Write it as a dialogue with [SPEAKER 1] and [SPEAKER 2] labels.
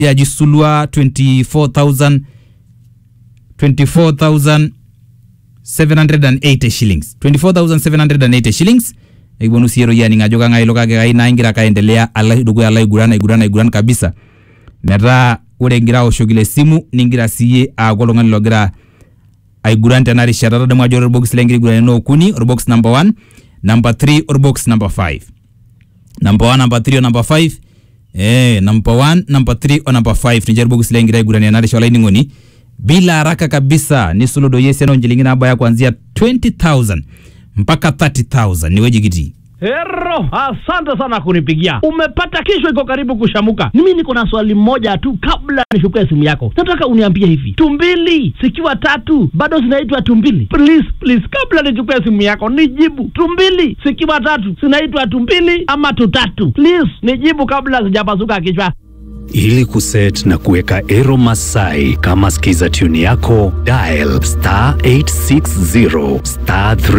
[SPEAKER 1] yaji sulua 24000 24780 shillings 24780 shillings ekiponu sii eroyiani ajo kang'ae ilo kake kai naa ingira kaendelea ala dukuya alo aiguran aiguran aiguran kabisa metaa ore ingira aoshoki ile simu ningira siiyie aaku oltung'ani logira aiguran tena rishata tadamu ajo ore orbox lengira aiguranira naa okuni orbox number 1 number 3 orbox number 5 number 1 number 3 o number 5 eh number 1 number 3 o number 5 ninche irbokisi lengira aigurania ena rishata olainining'oni bila haraka kabisa nisulu doi esiana onchilingini nabaya kuanzia 20000 mpaka 30000 niweji kitii
[SPEAKER 2] Hero, asante sana kunipigia. Umepata kesho iko karibu kushamuka. Mimi niko na swali moja tu kabla nichukue simu yako. Nataka uniambie hivi. Tumbili zikiwa tatu bado zinaitwa tumbili? Please, please kabla nichukue simu yako nijibu. Tumbili zikiwa tatu zinaitwa tumbili ama tutatu? Please nijibu kabla sijapasuka kichwa.
[SPEAKER 3] Ili kuset na kuweka Ero Masai kama skiza tune yako, dial star 860 star 3